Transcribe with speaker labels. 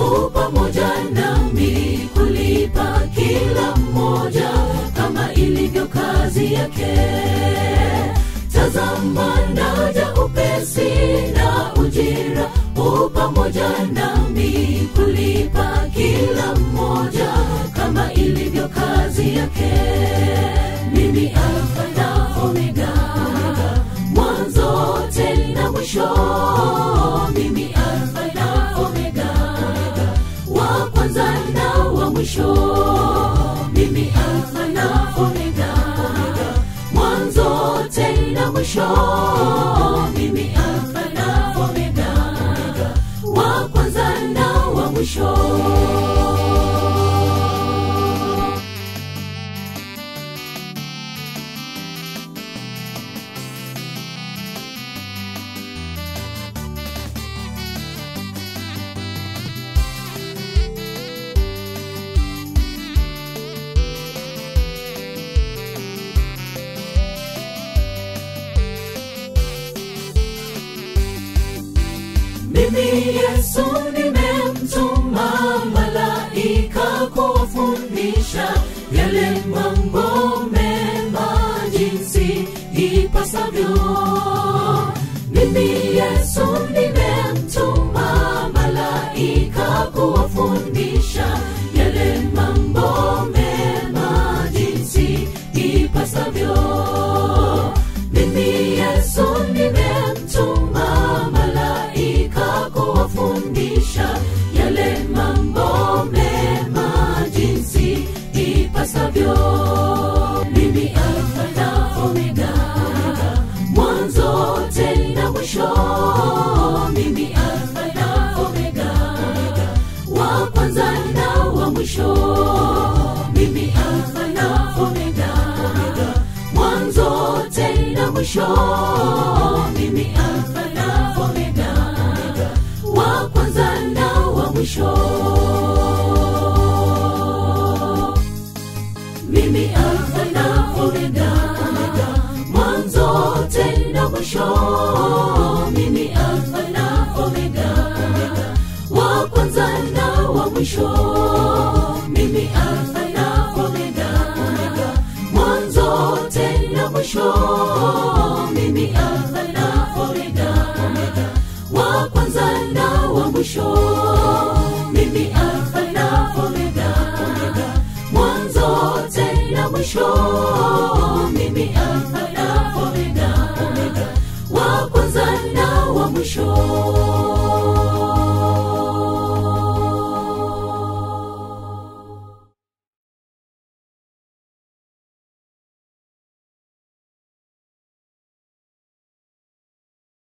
Speaker 1: u pamoja nami kulipa kila mmoja kama ilivyo kazi yake tazama naja upesi na ujira u pamoja nami kulipa kila mmoja kama ilivyo kazi yake mimi alfa na omega mwanzo tena mwisho mimi alfa na omega wa kwanza na wa mwisho mimi alfa na omega mwanzo tena mwisho mimi alfa na omega wa kwanza na wa mwisho mimi yesu nimemtuma malaika kuwafundisha yale mambo mema jinsi ipasavyo mimi yesu nimemtuma malaika kuwafundisha yale mambo mema jinsi ipasavyo mimi yesu nimemtuma malaika kuwafundisha yale mambo mema jinsi ipasavyo mimi alfa na omega mwanzo tena mwisho mimi alfa na omega wa kwanza na wa mwisho mimi alfa na omega mwanzo tena mwisho mimi alfa na omega wa kwanza na wa mwisho mimi alfa na omega mwanzo tena mwisho mimi alfa na omega wa kwanza na wa mwisho mimi alfa na omega mwanzo tena mwisho mimi alfa na omega wa kwanza na wa mwisho mimi alfa na omega mwanzo tena mwisho mimi alfa na omega wa kwanza na wa mwisho